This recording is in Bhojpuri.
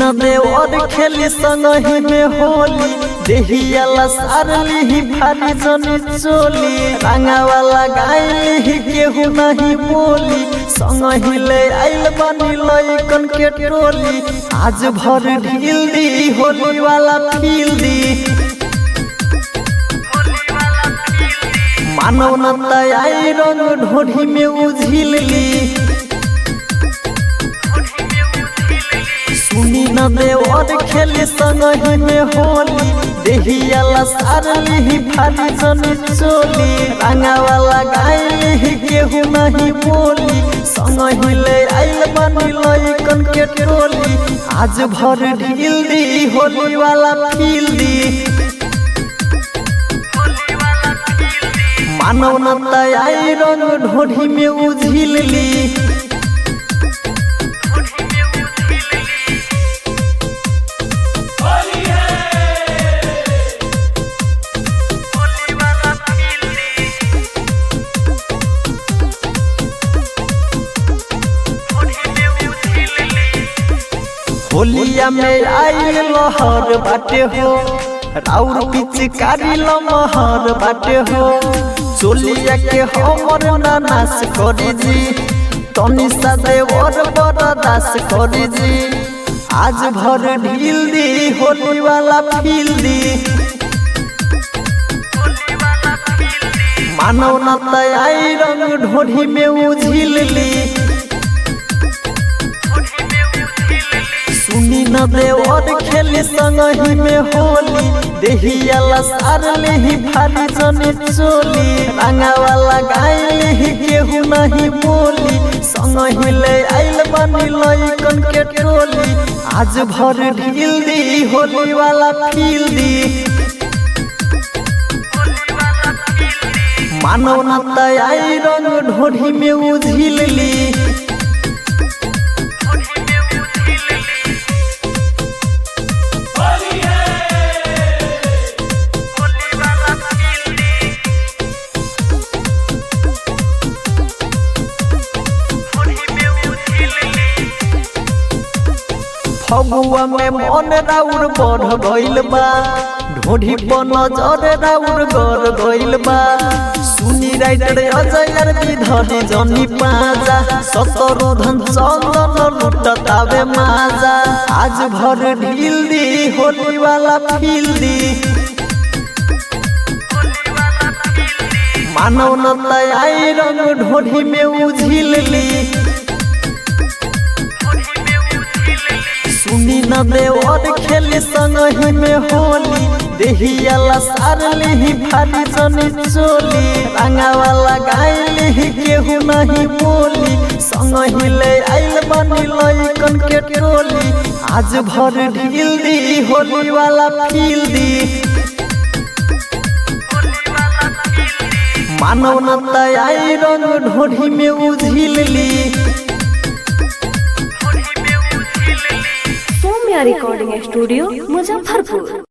न देवर खेली संगही में होली देहिया लसारली ही भारी जनी चोली रंगा वाला गायली ही केहू नहीं बोली संगही ले आइल बनी लइकन के टोली आज भर ढील दी होली वाला फील दी मानव न आई रंग ढोढ़ी में उझिल ली सुनी न देवर खेली संगही में होली देहिया लसारली ही भारी जनी चोली रंगा वाला गायली ही केहू नहीं बोली संगही ले आइल बनी लइकन के टोली आज भर ढील दी होली वाला फील दी मानव न आई रंग ढोढ़ी में उझिल ली होलिया में आई लहर बाटे हो राउर पिचकारी लमहर बाटे हो चोलिया के हमर नाश करी जी तनी सा देवर बरदास करी जी आज भर ढील दी होली वाला फील दी मानव न आई रंग ढोढ़ी में उझिल ली सुनी न देवर खेली संगही में होली देहिया लसारली ही भारी जनी चोली रंगा वाला गायली ही केहू नहीं बोली संगही ले आइल बनी लइकन के टोली आज भर ढील दी होली वाला फील दी मानव न आई रंग ढोढ़ी में उझिल ली फगुआ में मन राउर बढ़ गइल बा ढोढ़ी पर नजर राउर गड़ गइल बा सुनी राइटर अजयर विधरी जनी पाजा सतरो धन चंदन लुटतावे माजा आज भर ढील दी होली वाला फील दी मानव न आई रंग ढोढ़ी में उझिल ली सुनी न देवर खेली संगही में होली देहिया लसारली ही भारी जनी चोली रंगा वाला गायली ही केहू नहीं बोली संगही ले आइल बनी लइकन के टोली आज भर ढील दी होली वाला फील दी मानव न आई रंग ढोढ़ी में उझिल ली सौम्या रिकॉर्डिंग स्टूडियो मुजफ्फरपुर